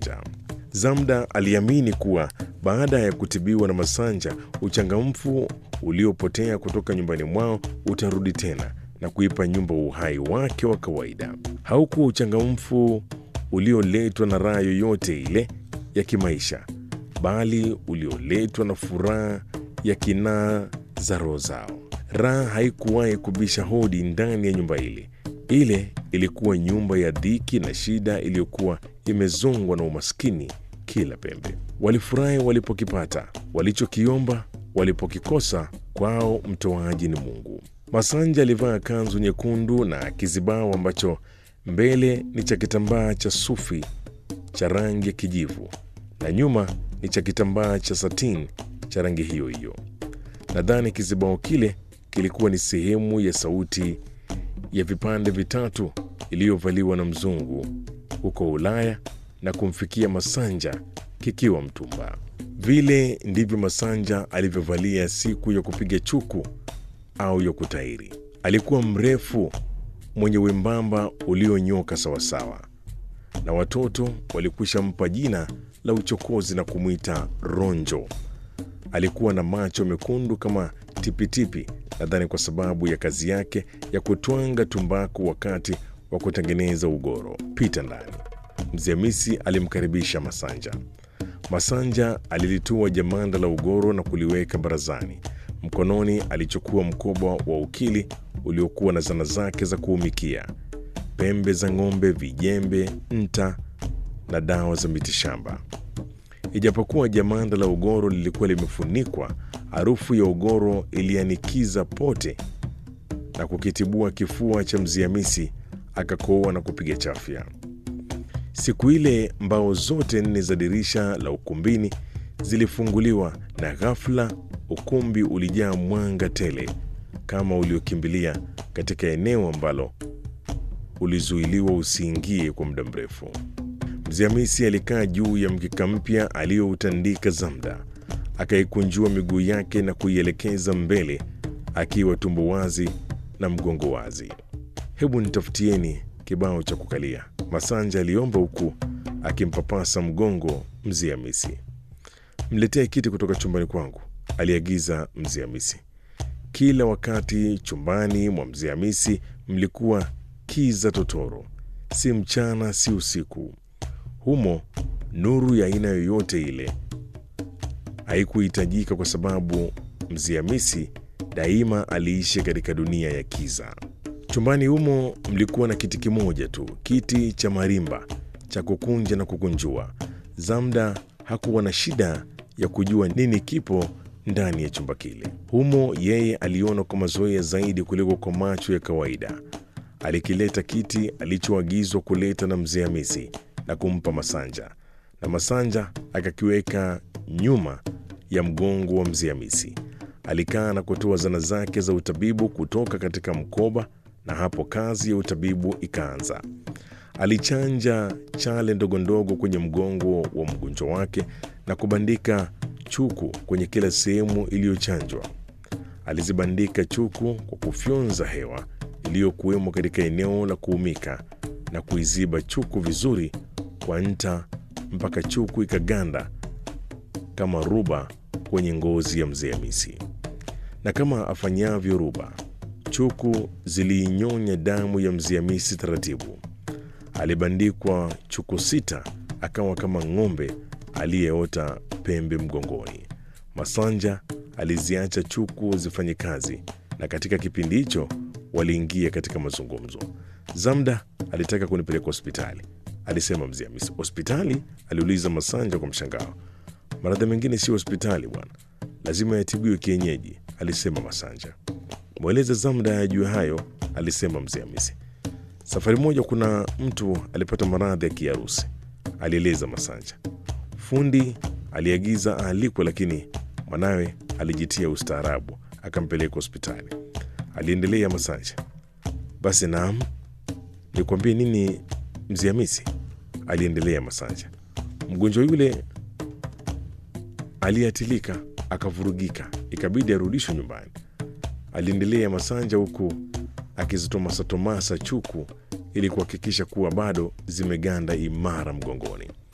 Masanja. Zamda aliamini kuwa baada ya kutibiwa na Masanja, uchangamfu uliopotea kutoka nyumbani mwao utarudi tena na kuipa nyumba uhai wake wa kawaida. Haukuwa uchangamfu ulioletwa na raha yoyote ile ya kimaisha, bali ulioletwa na furaha ya kinaa za roho zao. Raha haikuwahi kubisha hodi ndani ya nyumba ile. Ile ilikuwa nyumba ya dhiki na shida iliyokuwa imezongwa na umaskini kila pembe. Walifurahi walipokipata, walichokiomba walipokikosa, kwao mtoaji ni Mungu. Masanja alivaa kanzu nyekundu na kizibao ambacho mbele ni cha kitambaa cha sufi cha rangi ya kijivu na nyuma ni cha kitambaa cha satin cha rangi hiyo hiyo. Nadhani kizibao kile kilikuwa ni sehemu ya sauti ya vipande vitatu iliyovaliwa na mzungu huko Ulaya na kumfikia Masanja kikiwa mtumba. Vile ndivyo Masanja alivyovalia siku ya kupiga chuku au ya kutairi. Alikuwa mrefu, mwenye wembamba ulionyoka sawasawa, na watoto walikwisha mpa jina la uchokozi na kumwita Ronjo. Alikuwa na macho mekundu kama tipitipi, nadhani kwa sababu ya kazi yake ya kutwanga tumbaku wakati wa kutengeneza ugoro. Pita ndani. Mzee Hamisi alimkaribisha Masanja. Masanja alilitua jamanda la ugoro na kuliweka barazani. Mkononi alichukua mkoba wa ukili uliokuwa na zana zake za kuumikia, pembe za ng'ombe, vijembe, nta na dawa za mitishamba. Ijapokuwa jamanda la ugoro lilikuwa limefunikwa, harufu ya ugoro ilianikiza pote na kukitibua kifua cha Mzee Hamisi, akakoa na kupiga chafya. Siku ile mbao zote nne za dirisha la ukumbini zilifunguliwa na ghafla ukumbi ulijaa mwanga tele kama uliokimbilia katika eneo ambalo ulizuiliwa usiingie kwa muda mrefu. Mzee Hamisi alikaa juu ya mkeka mpya aliyoutandika Zamda, akaikunjua miguu yake na kuielekeza mbele, akiwa tumbo wazi na mgongo wazi. Hebu nitafutieni kibao cha kukalia, Masanja aliomba huku akimpapasa mgongo Mzee Hamisi. Mletee kiti kutoka chumbani kwangu, aliagiza Mzee Hamisi. Kila wakati chumbani mwa Mzee Hamisi mlikuwa kiza totoro, si mchana si usiku. Humo nuru ya aina yoyote ile haikuhitajika, kwa sababu Mzee Hamisi daima aliishi katika dunia ya kiza. Chumbani humo mlikuwa na kiti kimoja tu, kiti cha marimba cha kukunja na kukunjua. Zamda hakuwa na shida ya kujua nini kipo ndani ya chumba kile. Humo yeye aliona kwa mazoea zaidi kuliko kwa macho ya kawaida. Alikileta kiti alichoagizwa kuleta na Mzee Hamisi na kumpa Masanja, na Masanja akakiweka nyuma ya mgongo wa Mzee Hamisi. Alikaa na kutoa zana zake za utabibu kutoka katika mkoba, na hapo kazi ya utabibu ikaanza. Alichanja chale ndogo ndogo kwenye mgongo wa mgonjwa wake na kubandika chuku kwenye kila sehemu iliyochanjwa. Alizibandika chuku kwa kufyonza hewa iliyokuwemo katika eneo la kuumika na kuiziba chuku vizuri kwa nta mpaka chuku ikaganda kama ruba kwenye ngozi ya Mzee Hamisi. Na kama afanyavyo ruba, chuku ziliinyonya damu ya Mzee Hamisi taratibu. Alibandikwa chuku sita, akawa kama ng'ombe aliyeota pembe mgongoni. Masanja aliziacha chuku zifanye kazi, na katika kipindi hicho waliingia katika mazungumzo. Zamda alitaka kunipeleka hospitali, alisema Mzee Hamisi. Hospitali? aliuliza Masanja kwa mshangao. Maradhi mengine sio hospitali bwana, lazima yatibiwe kienyeji, alisema Masanja. Mweleze Zamda ajue hayo, alisema Mzee Hamisi. Safari moja kuna mtu alipata maradhi ya kiharusi, alieleza Masanja. Fundi aliagiza aalikwe, lakini mwanawe alijitia ustaarabu akampeleka hospitali, aliendelea Masanja. Basi naam, nikwambie nini Mzee Hamisi, aliendelea Masanja. Mgonjwa yule aliatilika akavurugika, ikabidi arudishwe nyumbani, aliendelea Masanja huku akizitomasatomasa chuku ili kuhakikisha kuwa bado zimeganda imara mgongoni.